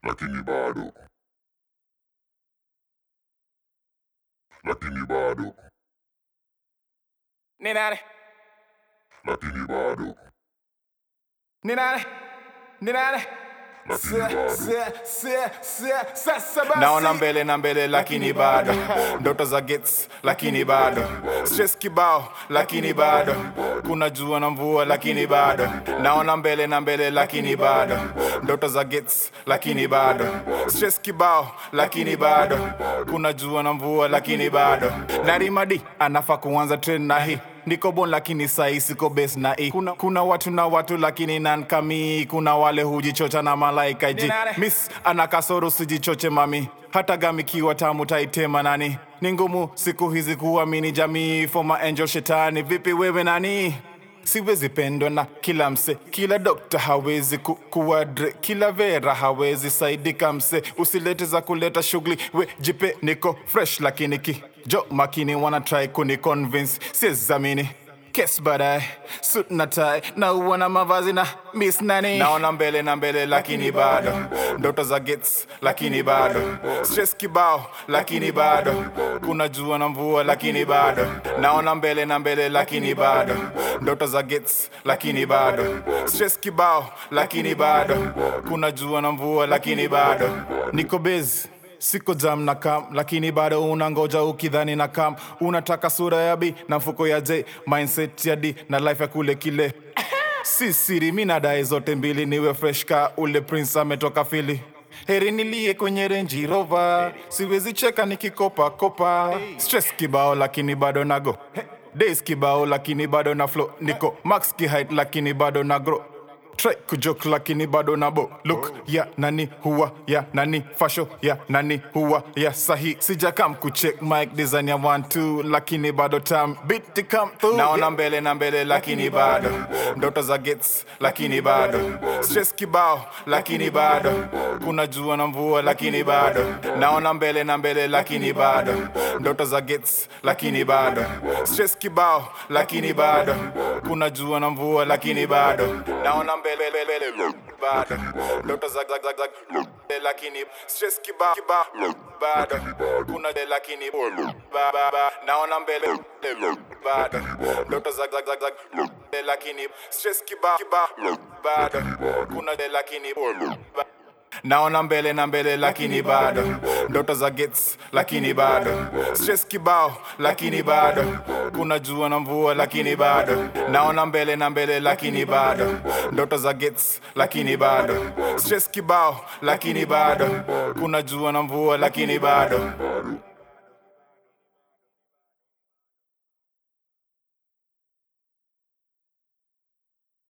lakini bado lakini bado Ni nani? lakini bado Ni nani? Ni nani? lakini bado Sasa basi. naona mbele na mbele lakini bado ndoto za gets lakini bado stress kibao lakini bado kuna jua na mvua lakini bado naona mbele na mbele lakini bado ndoto za gets lakini bado stress kibao lakini bado kuna jua na mvua lakini bado narimadi anafaa kuanza train na hii niko bon lakini sai siko bes na i kuna, kuna watu na watu lakini nankami kuna wale hujichocha na malaika ji Dinare. miss ana kasoro sijichoche mami hata gamikiwa tamu taitema nani ni ngumu siku hizi kuamini jamii foma angel shetani vipi wewe nani siwezi pendwa na kila mse kila dokta hawezi ku, kuadre kila vera hawezi saidika mse usilete za kuleta shughuli we jipe niko fresh lakini ki jo makini wana try kuni convince siezamini kes baadaye suit na tai na uona mavazi na miss nani naona mbele na mbele lakini bado ndoto za gets lakini bado stress kibao lakini bado kuna jua na mvua lakini bado naona mbele na mbele lakini bado ndoto za gets lakini bado stress kibao lakini bado kuna jua na mvua lakini bado niko busy siko jam na kam lakini bado unangoja ukidhani na kam unataka sura ya b na mfuko ya j mindset ya d na life ya kule kile si siri mi nadai zote mbili niwe fresh ka ule prince ametoka fili heri nilie kwenye renji rova siwezi cheka nikikopa kopa stress kibao lakini bado nago days kibao lakini bado na flow niko max kihait lakini bado na grow try kujok lakini bado nabo look ya nani huwa ya nani fasho ya nani huwa ya sahi sijakam kucheck mic design ya 12 lakini bado tam beat come through naona mbele na mbele lakini bado ndoto za gets lakini bado stress kibao lakini bado kuna jua na mvua lakini bado naona mbele na mbele lakini bado ndoto za gets lakini bado stress kibao lakini bado kuna jua na mvua lakini bado naona mbele mbele mbele bado ndoto za za za za lakini stress kibao kibao bado kuna de lakini ba ba ba naona mbele mbele bado ndoto za za za za lakini stress kibao kibao bado kuna de lakini ba naona mbele na mbele lakini bado ndoto za gets lakini bado stress kibao lakini bado kuna jua na mvua lakini bado naona mbele na mbele lakini bado ndoto za gets lakini bado stress kibao lakini bado kuna jua na mvua lakini bado